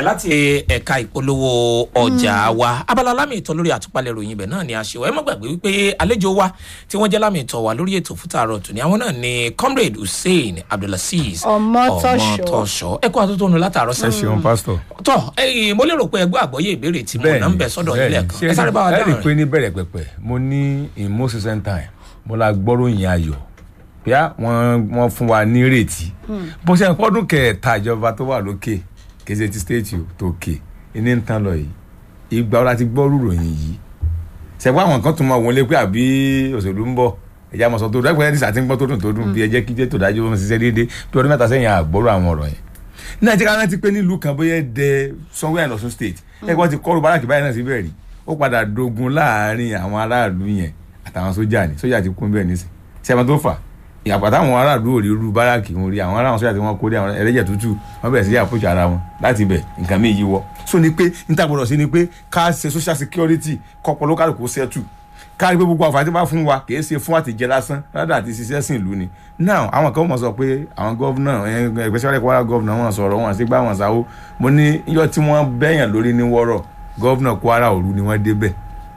láti ẹ̀ka ìpolówó ọjà wa abala lámì ìtọ́ lórí àtúpalẹ̀ ìròyìn ibẹ̀ náà ni a ṣe wá ẹ má gbàgbé wípé àlejò wa tí wọ́n jẹ́ lámì ìtọ́ wa lórí ètò fúta àrọ̀ tòní àwọn náà ni comrade hussein abdulaziz Ọmọtọ́ṣọ́. ọmọtọ́ṣọ́ ẹ kó àtúntò látàárọ̀ ẹ sẹ́yìn ṣeun pásítọ̀. tọ́ ẹ̀yin mo lérò pé ẹgbẹ́ àgbọ́yé ìbéèrè tí mo náà ń bẹ̀ sọ́dọ̀ yín lẹ́ẹ̀kan ẹ sáré bá wa ẹ rí i dáhùn pé rẹ̀ ní bẹ̀rẹ̀ pẹ̀pẹ̀ mo ní in most recent time mo la gbọ́ròyìn ayọ̀ bíá wọ́n wọ́n fún wa ní ìrètí bó ṣe ń pọ́dún kẹta ìjọba tó wà lókè kéde ti state o tó kè ní ń tán lọ yìí ìgbà wo la ti gbọ́ rúròyìn yìí ṣẹ̀gbọ́n àwọn kan tún máa wọlé pé àbí òṣèlú ń bọ̀ ẹ̀já mọ̀ sọ tó dẹ́gbẹ́ ẹ̀dí sàtí ń gbọ́ tó dùn tó dùn bí ẹjẹ́ kíjẹ́ tó dájú ó ń ṣiṣẹ́ déédéé bí ọdún mẹ́ta sẹ́yìn àgbọ̀rọ̀ àwọn ọ̀rọ̀ yẹn nàìjíríà rántí pé nílùú kan bóyá dẹ somewhere in Ọ̀ṣun state ẹgbẹ́ ti kọ́rù báràkì báyìí náà síbẹ̀ rí ó padà dogun láàárín àwọn aráàlú yẹn àtàwọn sójà ní sójà ti kún bẹ́ẹ̀ nísìn ṣé ẹ̀ma tó fà ìyàpá táwọn aráàlú ò rí irú báràkì wọn rí àwọn aráàlú sójà tí wọ́n kó dé àwọn ẹlẹ́jẹ̀ tútù wọ́n bẹ̀rẹ̀ sí yà pòjì ara wọn láti bẹ̀ nǹkan mi yíwọ́ so ni pé níta gbọ́dọ̀ sí ni pé ká ṣe social security kọ́pọ̀ lókàlùkù ṣẹ́tù kárí pé gbogbo àǹfààní tí wọ́n bá fún wa kì í ṣe fún àtijẹ́ lásán rádà àti ṣiṣẹ́ sìn ìlú ni now àwọn kan mọ̀ sọ pé àwọn gọ́vnà especially Kwara gọ́vnà wọn sọ̀rọ̀ wọn sí gbà wọn sáwó mo ní iyọ̀ tí wọ́n bẹ̀yàn lórí ní wọ́rọ̀ gọ́vnà Kwara òru ni wọ́n débẹ̀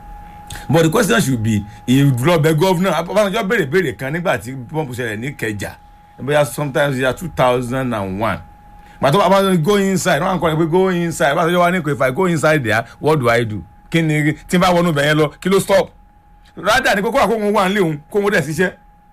but the question should be ìlọbẹ gọ́vnà Ọbásanjọ́ béèrè béèrè kan nígbà tí pọ́ǹpù ṣẹlẹ̀ ní Kẹjà bóyá sometimes year two thousand and one gbàtọ́ Ọbásanjọ́ go inside wọ́n á kọ́ ẹ pé go inside Ọbásanjọ́ wà ní kò if I go inside there what do I do kí ni tí n bá wọnú bẹ̀yẹn lọ kí ló stop rádà ní kókó àkókò wà nílé òun kó wọn dẹ̀ ṣiṣẹ́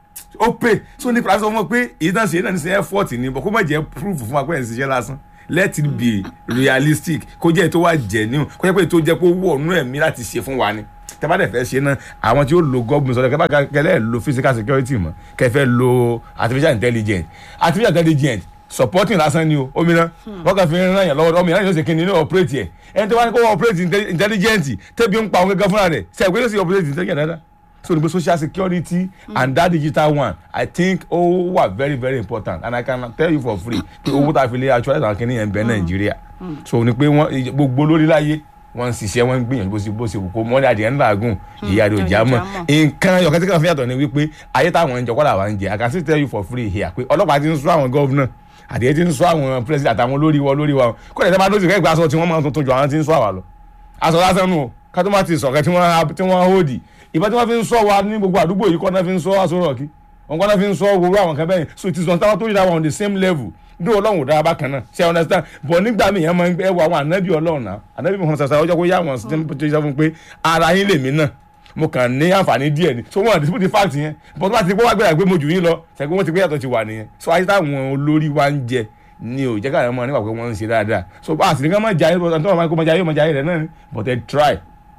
ó pè so ní pàṣẹ wọn pé èyí náà ṣe náà ní ṣe effort ni bọ̀ kó má jẹ́ proof fún wa pé ẹ̀ ń ṣiṣẹ́ lásán let it be realistic kó jẹ́ tó wà genuine kó jẹ́ pé tó jẹ́ pé ó wọ̀ ọ̀nù ẹ̀mí láti ṣe fún wa ni tẹ́bá dẹ̀ fẹ́ ṣe náà àwọn tí ó lo gọ́ọ̀mù sọ̀rọ̀ kẹ́bá kẹ́lẹ́ lo physical security mọ̀ kẹfẹ́ lo artificial intelligence artificial intelligence supporting lásán ni o omi náà wọn kàn fi ń ràn yàn lọ́wọ́ ọmọ yẹn yóò ṣe kí ni ní operate yẹ ẹni tó wá ní kó operate inte- intelligent tẹ́bi ń pa òun gẹ́gẹ́ fúnra rẹ̀ ṣe àgbélé sí operate intelligent dáadáa so nígbà social security and that digital one i think ó wà very very important and i can tell you for free pé owó tá a fi lé actualize àwọn kìnìyàn bẹ nàìjíríà so ní pé wọ́n gbogbo lórí láyé wọ́n ń ṣiṣẹ́ wọ́n ń gbìyànjú bó ṣe bó ṣe wù kó mọ́ ní adìyẹ ńlá gùn ìyá rẹ̀ ò já mọ́ nǹkan ọ̀kan tí kàn fi yàtọ̀ ni wípé ayé táwọn ń jẹ kọ́lá wa ń jẹ i can still tell you for free here pé ọlọ́pàá ti ń sọ àwọn gọ́vnà àdìyẹ ti ń sọ àwọn president àtàwọn olórí wa olórí wa kó lè sábà lóṣù kẹgbẹ́ aṣọ tí wọ́n máa ń tuntun jù àwọn ti ń sọ àwa lọ aṣọ lásán nù o ká tó má ti sọ̀kẹ́ tí wọ́n tí wọ́n hóòdì ìbá tí wọ́n fi ń sọ wa ní gbogbo àdúgbò yìí kọ́ náà fi ń sọ aṣọ rọ̀kì wọn kọ́ náà fi ń sọ gbogbo àwọn kan bẹ́yìn so it is on táwọn tó yíra wọn on the same level bí ọlọ́run ò dára bákan náà ṣe understand but nígbà míì yẹn máa ń gbé ẹwà àwọn ànábì ọlọ́run náà ànábì mọ̀ sàṣà ọjọ́ kó yá àwọn sí tó yẹ fún pé ara yín lèmi náà mo kàn ní àǹfààní díẹ̀ ni so wọn àdìsí ti fact yẹn but wọ́n ti pé wọ́n gbéra pé mo jù yín lọ ṣẹ́gun wọ́n ti pé yàtọ̀ ti wà nìyẹn so ayé táwọn olórí wa ń jẹ ni ò jẹ́ káyọ̀ mọ́ nígbà pé wọ́n ń ṣe dáadáa so bá a sì ní ká má jayé bọ́ àtọ́wọ́n máa kó má jayé má jayé rẹ̀ náà ni but ẹ try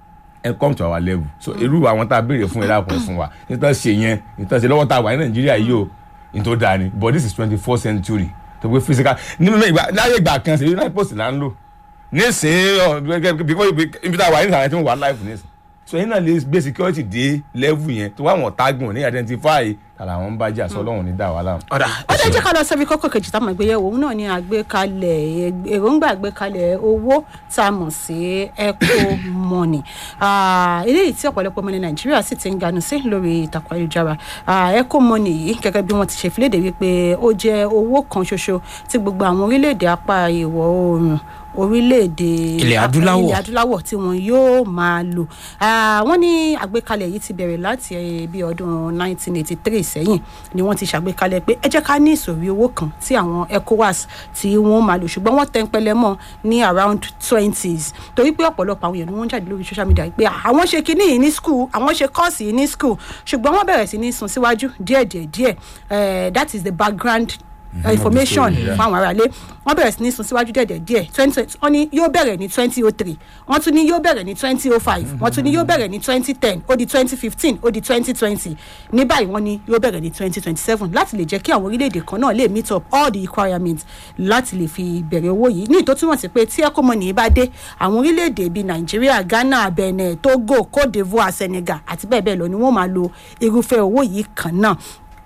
ẹ come to our level so irú àwọn tá a béèrè fún ẹ dákun ẹ fún wa nítorí ṣe yẹn nítorí ṣe lọ́wọ́ tá a wà ní nàìjíríà yìí o nítorí dáa ni but this is twenty four century tó gbé physical nínú ìgbà láyé ìgbà kan ṣe united post là ń lò nísìnyí ọ gẹ́gẹ́ because ibi tá a wà ní ìsàlẹ̀ tí wọ́n wà life nísìnyí so yín náà lè gbé security dé level yẹn tó wà wọ́n tágùn ní identify tààrà àwọn ń bájà sọ ọlọ́run ní dà wà láàmú. ọ̀dà ó dẹ́ jẹ́ ká lọ sẹ́bi kókó kejì táwọn ìgbéyẹ̀wò òun náà ní àgbékalẹ̀ èròǹgbà àgbékalẹ̀ owó tá a mọ̀ sí eco money Ah, eléyìí tí ọ̀pọ̀lọpọ̀ ọmọ ní nàìjíríà sì ti ń ganu sí lórí ìtàkùn ayélujára Ah, eco money yìí gẹ́gẹ́ bí wọ́n ti ṣe filéde wípé ó jẹ́ owó kan ṣoṣo tí gbogbo àwọn orílẹ̀-èdè apá ìwọ̀ oòrùn orílẹ̀-èdè Ilẹ̀ adúláwọ̀. ilẹ̀ adúláwọ̀ tí wọn yóò máa lò Ah, wọ́n ní àgbékalẹ̀ yìí ti bẹ̀rẹ̀ láti eh, bí ọdún 1983 sẹ́yìn ni wọ́n ti ṣàgbékalẹ̀ pé ẹ jẹ́ ká ní ìsòrí owó kan tí àwọn ecowas tí wọ́n máa lò ṣùgbọ́n wọ́n tẹ́ńpẹ́lẹ́ mọ́ ní around twenties torí pé ọ̀pọ̀lọpọ̀ àwọn èèyàn ni wọ́n ń jáde lórí social media pé àwọn ṣe kinní yìí ní school àwọn ṣe kọ́ọ̀sì yìí ní school ṣùgbọ́n wọ́n bẹ̀rẹ̀ sí ní sún síwájú díẹ̀díẹ̀ díẹ̀ Eh, that is the background uh, information story, yeah. fún àwọn aráalé wọ́n bẹ̀rẹ̀ sí ní sún síwájú díẹ̀ díẹ̀ twenty wọ́n ní yóò bẹ̀rẹ̀ ní twenty oh three wọ́n tún ní yóò bẹ̀rẹ̀ ní twenty oh five wọ́n tún ní yóò bẹ̀rẹ̀ ní twenty ten ó di twenty fifteen ó di twenty twenty ní báyìí wọ́n ní yóò bẹ̀rẹ̀ ní twenty twenty seven láti lè jẹ́ kí àwọn orílẹ̀-èdè kan náà lè meet up all the requirements láti lè fi bẹ̀rẹ̀ owó yìí ní ìtòtúmọ̀ sí pé tí ẹ̀kọ́ mọ̀nì bá dé àwọn orílẹ̀-èdè bíi nàìjíríà ghana benin togo cote divoire senegal àti bẹ́ẹ̀ bẹ́ẹ̀ lọ ni wọ́n máa lo irúfẹ́ owó yìí kan náà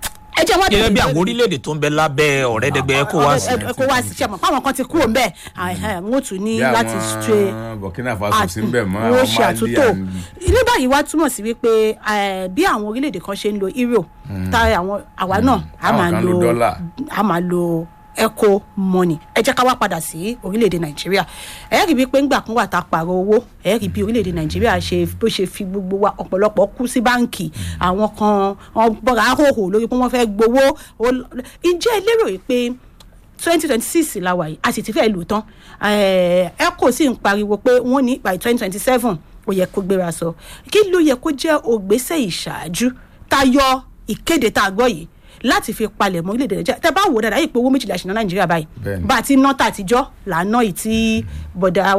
ẹ jẹ́ wọ́n gẹ́gẹ́ bí àwọn orílẹ̀-èdè tó ń bẹ lábẹ́ ọ̀rẹ́dẹ́gbẹ́ ecowas kó wá sí sẹ́mọ̀ fáwọn kan ti kúrò ń bẹ̀ wọ́n tún ní láti ṣe burkina faso sí ń bẹ̀ mọ́ wọ́n àwọn ṣe mali àtúntò and ní báyìí wá túmọ̀ sí wípé eh, bí àwọn orílẹ̀-èdè kan ṣe ń lo euro tá àwọn àwa náà a Àwọn máa kan lo lo dollar. a máa lo eco money ẹ jẹ́ ká wá padà sí orílẹ̀-èdè nàìjíríà ẹ rí i pé ńgbà kan wà tá a pààrọ̀ owó ẹ rí i bí orílẹ̀-èdè nàìjíríà ṣe bó ṣe fi gbogbo wa ọ̀pọ̀lọpọ̀ kú sí báǹkì àwọn kan wọn bọ́ra hòhò lórí pé wọ́n fẹ́ gbowó ó- ǹjẹ́ ẹ lérò yìí pé twenty twenty six la wà yìí a sì ti fẹ́ lò tán eco sì ń pariwo pé wọ́n ní by twenty twenty seven ó yẹ kó gbéra sọ kí ló yẹ kó jẹ́ ògbésẹ̀ ìṣáájú tayọ ìkéde tá a gbọ́ yìí láti fi palẹ̀ mọ́ orílẹ̀-èdè nàìjíríà tẹ́ bá wò ó dáadáa yìí pé owó méjìlá ṣìnà nàìjíríà báyìí Bẹ́ẹ̀ni. bá a ti ná tàtijọ́ là ń ná yìí tí bọ̀dà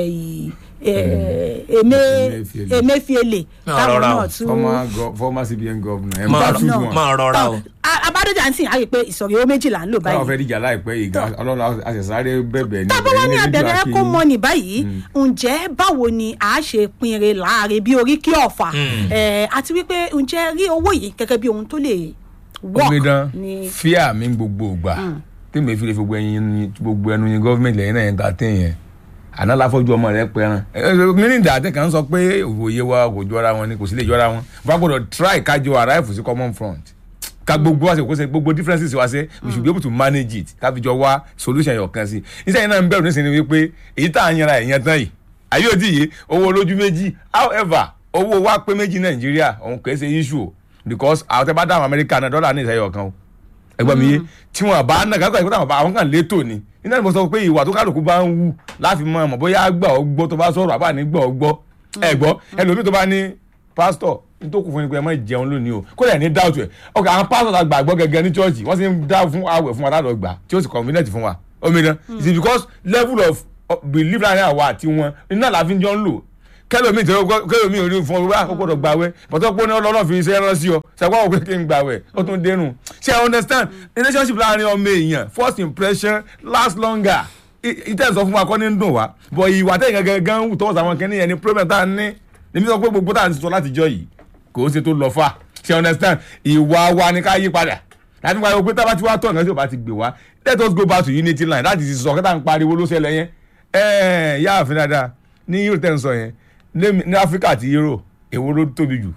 Emefiele. emefiele Máa táwọn rọra o. náà tún former go former cbn governor ẹ̀ ń máa bá rọ- tún no. wọn. máa rọra o. abádọ́jà ń sìn á rí i pé ìsọ̀rí owó méjìlá ń lò táwọn báyìí fẹ́ díjà láìpẹ́ yìí gan ọlọ́run àṣẹ̀sáré bẹ̀bẹ̀ ní tábọ́ wá ní ẹ̀yin abẹ̀rẹ̀ rédíò kó Akéyìn. mọ ní báyìí ǹjẹ́ báwo ni a ṣe pinre láàrin bí orí kí ọ̀fà Eh, àti wípé ǹjẹ́ rí owó yìí gẹ́gẹ́ bí ohun tó lè work omidan ní fíà mi gbogbo ògbà tèmi fi lè fi gbogbo ẹyin gbogbo ẹnu yin gọọmenti lẹ́yìn náà yẹn ta tẹ yẹn àná láfọjú ọmọ rẹ pẹran mínísítà àti kan sọ pé òye wa kò jọra wọn ni kò sí lè jọra wọn wọn gbọ́dọ̀ try kájọ arrive sí common front ká gbogbo wa ṣe kó ṣe gbogbo differences wa ṣe we should be able to manage it ká fi jọ wá solution yọ̀ kan sí iṣẹ́ yẹn náà ń bẹ̀rù nísìnyí wípé èyí tá à ń yanra ẹ̀yẹn tán yìí ayé òdì yìí owó olójú méjì however owó wa pé méjì nàìjíríà òun kì í ṣe issue o because àwọn tẹ bá dáhùn amẹ́ríkà náà dọ́là ní ìṣẹ́yọ̀ kan o ẹgbẹ́ mi yé tí wọn bá náà kákọ́ ìpínlẹ̀ àwọn àwọn kan létò ni iná ni mo sọ pé ìwà tó kálukú bá ń wù láfi mọ ọmọ bóyá gbà ọ gbọ́ tó bá sọ̀rọ̀ àbá ní gbọ́ ọ gbọ́ ẹ gbọ́ ẹlòmíì tó bá ní pásítọ̀ nítòkù fún ni pé ẹ má jẹun lónìí o kó lè ní dáùtù ẹ ọkọ àwọn pásítọ̀ ta gbàgbọ́ gẹ́gẹ́ ní chọ́ọ̀chì wọ́n sì ń dá fún àwẹ̀ fún wa ládọ̀ gbà tí ó sì convenient fún wa omidan it is because level of of belief láàrin àwa àti wọn iná làá fi jọ ń lò kẹlòmíì tẹ kẹlòmíì ò ní fún ọ wá ó gbọ́dọ̀ gbàwẹ̀ bọtọ pé ọlọ́run fi iṣẹ́ rán sí ọ ṣàgbọ́n òkè kí n gbàwẹ̀ ó tún dénú ṣe i understand relationship láàrin ọmọ èèyàn first impression last longer ìtẹ̀ sọ fún wa kọ́ ní dùn wá bọ̀ ìwà tẹ̀ gẹ́gẹ́ gan wù tọ́wọ́ sàwọn kẹ́ni yẹn ni problem tá a ní èmi sọ pé gbogbo tá a ti sọ láti jọ yìí kò ó ṣe tó lọ fà ṣe i understand ìwà wa ni ká yí padà láti wáyé pé tábà tí wàá tọ̀ nǹkan tí ò bá ti gbé wá let us go back to unity line láti ti sọ kẹta ń pariwo ló ṣẹlẹ̀ yẹn ẹ̀ẹ́n yá àfin dáadáa ní yóò tẹ̀ ń sọ yẹn ní ní áfíríkà àti euro èwo ló tóbi jù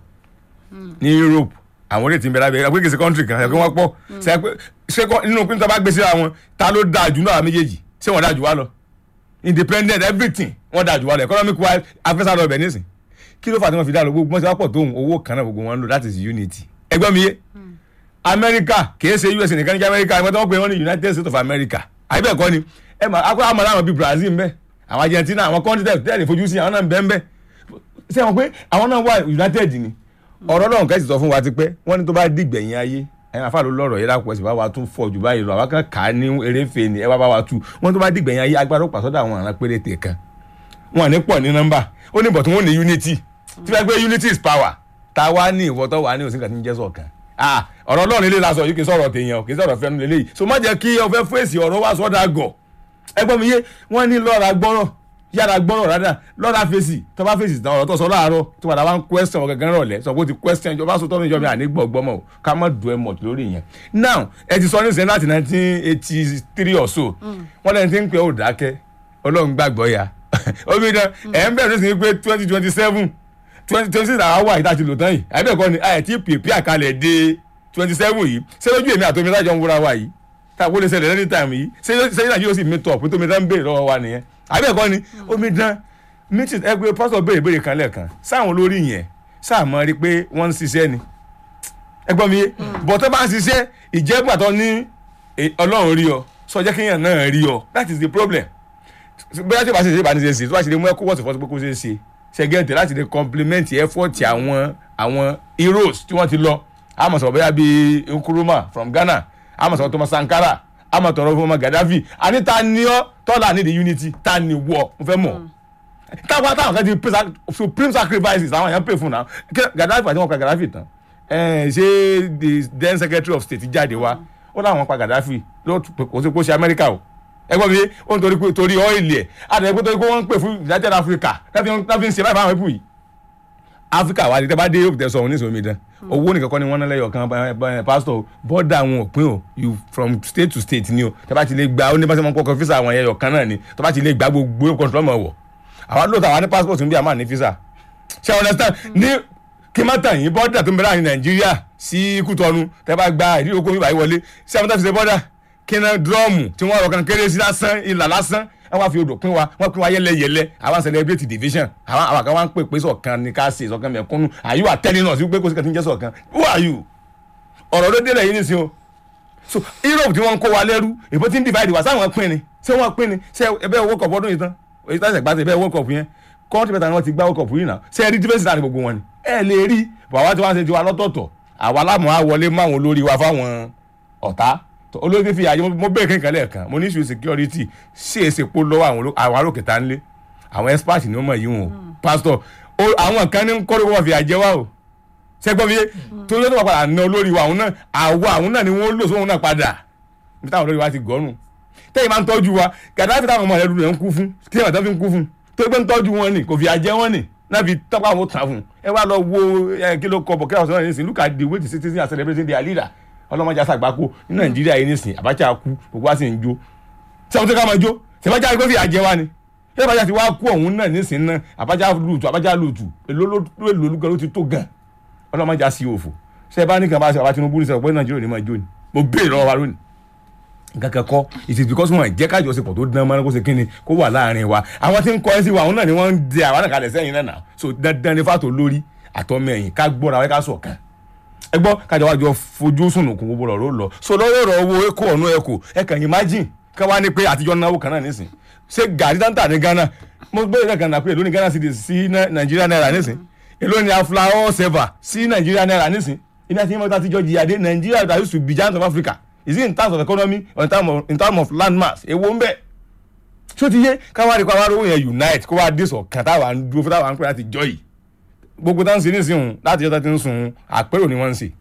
ní europe àwọn orí ètí ń bẹ lábẹ́ ẹgbẹ́ kìí ṣe country kan ẹgbẹ́ wọn pọ̀ ṣe pé ṣé kọ́- nínú pínlẹ̀ bá gbé síra wọn ta ló dáa jù náà méjèèjì ṣé wọ́n dáa jù wá lọ independent everything wọ́n dáa jù wá lọ economic wise afẹ́sà lọ bẹ̀ nísìn kí ló fà tí wọ́n fi dá lọ gbogbo wọn ṣe wá pọ̀ tóun owó kan náà gbogbo wọn ń lò that is unity ẹgbẹ́ mi yé america kìí ṣe us nìkan ní kí america ẹgbẹ́ tó ń pè wọ́n ní united states of america àyè bẹ́ẹ̀ kọ́ ni ẹ máa akọ́ àmọ́ láwọn bíi brazil ń bẹ àwọn argentina àwọn country tẹ̀ tẹ́lẹ̀ fojú sí àwọn náà ń bẹ ń bẹ ṣé wọn pé àwọn náà wà united ni ọ̀rọ̀ náà kẹ́sì sọ fún wa ti pẹ́ wọ́n ní tó bá dìgbẹ̀yìn ayé ẹ̀yin afá ló lọ́rọ̀ yẹn lápò ẹ̀sìn bá wa tún fọ̀ jù báyìí lọ àwọn kan kà á ní eréfèé ni ẹ wá bá wa tú wọ́n tó bá dìgbẹ̀yìn ayé agbára ó pàṣọ́dọ̀ àwọn àrà péréte kan wọn ní pọ̀ ní nọ́mbà ó ní bọ̀tún wọn ní unity tí wọ́n gbé unity is power ta wá ní ìwọ tó wà ní òsínkà tí ń jẹ́ sọ̀kan ah ọ̀rọ̀ ọlọ́run ilé la sọ yìí kì í sọ̀rọ̀ tèèyàn o kì í sọ̀rọ̀ fẹ́nu lélẹ́yìí so má jẹ́ kí ọfẹ́ fèsì ọ̀rọ̀ wá sọ́dà gọ̀ ẹgbọ́n mi yé wọ́n ní lọ́ra gbọ́rọ̀ yára gbọ́rọ̀ rádà lọ́ra fèsì tó bá fèsì tán ọ̀rọ̀ tó sọ láàárọ̀ tó padà wá ń question ọ̀gẹ̀gẹ̀ rọ̀lẹ́ sọ pé ó ti question ìjọba sọ tọ́nu ìjọba àní gbọ̀gbọ́ mọ̀ o ká má dùn ẹ mọ̀ lórí yẹn now ẹ ti sọ ní sẹ́yìn láti nineteen eighty three or so wọ́n lẹ́ni tí ń pẹ́ ò dákẹ́ ọlọ́run gbàgbọ́ ya omi dán ẹ̀ ń bẹ̀rẹ̀ sí pé twenty twenty seven twenty twenty six àwọn wà ìta ti lò tán yìí àbẹ̀ kọ́ ni ẹ̀ tí pèpè àkàlẹ̀ dé twenty seven yìí ṣé lójú èmi àtomi lájọ ń wúra wa yìí tàbí lè ṣẹlẹ̀ lẹ́ni tàìmù yìí ṣé ṣé nàìjíríà yóò sì mi tọ̀ pé tómi dán ń béèrè lọ́wọ́ wa nìyẹn àbẹ̀ kọ́ ni omi dán meeting ẹgbẹ́ pásítọ̀ béèrè béèrè kan lẹ́ẹ̀kan sáwọn olórí yẹn sáà mọ́ rí pé wọ́n ń ṣiṣẹ́ ni ẹgbọ́n mi yé bọ̀tọ́ bá ń ṣiṣẹ́ ìjẹ́gbà tó ní eh, ọlọ́run rí ọ sọ jẹ́ kéèyàn náà rí ọ that is the problem bóyá tí o bá ṣe ṣe bá ní ṣe ṣe tó bá ṣe lè mú ẹkú wọ́ọ̀sì fọ́sí pé kó ṣe é ṣe ṣẹ́gẹ́ǹtì láti lè compliment effort àwọn àwọn heroes tí wọ́n ti lọ àmọ̀ sọ̀rọ̀ bóyá bíi Nkrumah from Ghana àmọ̀ sọ̀rọ̀ Thomas Sankara àmọ̀ tọ̀rọ̀ fún ọmọ Gaddafi àní ta ni ọ́ tọ́lá ní the unity ta ni wọ́ mo fẹ́ mọ̀ táwọn táwọn kan ti pay sac- supreme sacrifices àwọn èèyàn pay fún náà Kí- Gaddafi àti wọn pa Gaddafi tán ẹ ṣé the then secretary of state jáde wá ó láwọn pa Gaddafi ló kò sí kó ṣe Amẹ́ríkà o ẹgbọ́n mi yé ó ń torí pé torí ọ́ìlì ẹ̀ àtẹ̀wé pé torí pé wọ́n ń pè fún United Africa láti láti ń ṣe báyìí fáwọn ẹ̀pù yìí Africa wà ní tẹ́ bá dé yóò tẹ̀ sọ òun ní ìṣòwò mi dán owó nìkan kọ́ ni wọ́n ná lẹ́yọ̀ kan eh, eh, pastor bọ́dà àwọn òpin o you from state to state ni o tẹ́ bá ti lè gba ó ní bá ṣe mọ́ kọ́kọ́ físà àwọn ẹ̀yọ̀ kan náà ni tẹ́ bá ti lè gba gbogbo kọ́ńtù lọ́mọ wọ̀ àwa lóòótọ́ àwa ní passport ń bí àmà ní físà ṣe understand ní kí má tàn yín bọ́dà tó ń bẹ láàrin nàìjíríà sí kútọ́nu tẹ́ bá gba ìdí okòó yìí wọlé sí àwọn tó fi ṣe bọ́dà kíná dúrọ́ọ̀mù tí wọ́n rọ̀ kan kéré sí lásán ìlà lásán wọ́n wá fi odò pín wa wọ́n pín wa yẹ́lẹ́yẹ́lẹ́ àwọn celebrate division àwọn àwọn kan wá ń pè pé sọ̀kan ní ká ṣe sọ̀kan mẹ̀kúnnù are you telling us wípé kò sí kan tí ń jẹ́ sọ̀kan who are you ọ̀rọ̀ ló délẹ̀ yìí nísìnyí o so europe tí wọ́n ń kó wa lẹ́rú èbó tí ń divide wa sáwọn pín ni ṣé wọ́n pín ni ṣé ẹbẹ́ world cup ọdún yìí tán èyí tó ṣẹ̀ gbàtẹ́ ẹbẹ́ world cup yẹn kọ́ńtì mẹ́ta ni wọ́n ti gbá world cup yìí náà ṣé ẹ rí difference láàrin gbogbo wọn ni ẹ lè rí bàbá tí wọ́n ṣe ti wa lọ́tọ̀ọ̀tọ̀ àwa lámọ̀ á wọlé máwọn olórí wa fáwọn ọ̀tá olórí fi àyè mo bẹ́ẹ̀ kankan lẹ́ẹ̀kan mo ní issue security ṣé èsì pò lọ́wọ́ àwọn arókè tá ń lé àwọn expert ni wọ́n mọ̀ yìí wọn o pastor àwọn kan ní kọ́rọ́ wọn fi àjẹ wa o sẹ́gbọ́n mi yé torí ó tó wà padà ná olórí wa àwọn náà àwa àwọn náà ni wọ́n lò sóhun náà padà níbi táwọn olórí wa ti gọ́nù tẹ́yìn máa ń tọ́jú wa gàdáfì táwọn ọmọ rẹ̀ lù rẹ̀ ń kú fún kí ẹ̀ máa fi ń kú fún tó gbé ń tọ́jú wọn ni kò fi àjẹ wọn ni náà fi tọ́pọ̀ àwọn tàn fún ẹ wá lọ wo kí ló kọ bọ̀ kí àwọn sọ̀rọ̀ nísìnyí look at the way the citizens are celebrating their leader ọlọ́mọdé àṣàgbákò ní nàìjíríà yìí nísìnyí Abacha kú gbogbo wa sì ń jó sẹ́wọ́n tó ká máa jó sẹ́wọ́n jáde pé fi àjẹ wa ni ṣé Abacha ti wá kú ọ̀hún náà nísìnyí náà Abacha lùtù Abacha lùtù èlò olùkọ́ ló ti tó gan ọlọ́mọdé àṣì òfò ṣé ẹ bá ní kan bá ṣe bàbá Tinubu ní sọ pé nàìjíríà ò ní máa jó ni mo béèrè lọ́wọ́ wa lónìí nǹkan kan kọ́ it is because wọn jẹ́ kájọṣepọ̀ tó dán mọ́nà kó ṣe kíni kó wà láàrin wa àwọn tí ń kọ́ ẹ́ sí wa àwọn náà ni wọ́n ń de àwọn náà kalẹ̀ sẹ́yìn náà nà so dandan ni fàtó lórí àtọ́mọ ẹ̀yìn ká gbọ́ra wáyé ká sọ̀kan ẹ gbọ́ kájọ wájú fojú sùnùkùn gbogbo ọ̀rọ̀ lọ so lọ́wọ́ ọ̀rọ̀ owó ẹ̀kọ́ ọ̀nà ẹ̀kọ́ ẹ kàn imagine ká wá ní pé àtijọ́ náwó kan náà nísìn ṣé gàrí dáńtà ní Ghana mo gbé ìrẹ́kan náà pé èló ní Ghana cedis sí Nàìjíríà náírà nísìn èló ní aflao seva sí Nàìjíríà náírà nísìn iná tí yẹn àtijọ́ jìyàdé Nàìjíríà that used to be giant of Africa is it in terms of economy or in terms of, in terms of land mass èwo ń bẹ ṣó ti yé káwá rí káwá rówó yẹn unite kó wá dé sọ̀kan táwa ń dúró fún táwa ń pè láti jọ yìí gbogbo táwọn ń ṣe nísìnyìí láti yọta ti ń sun àpérò ni wọ́n ń ṣe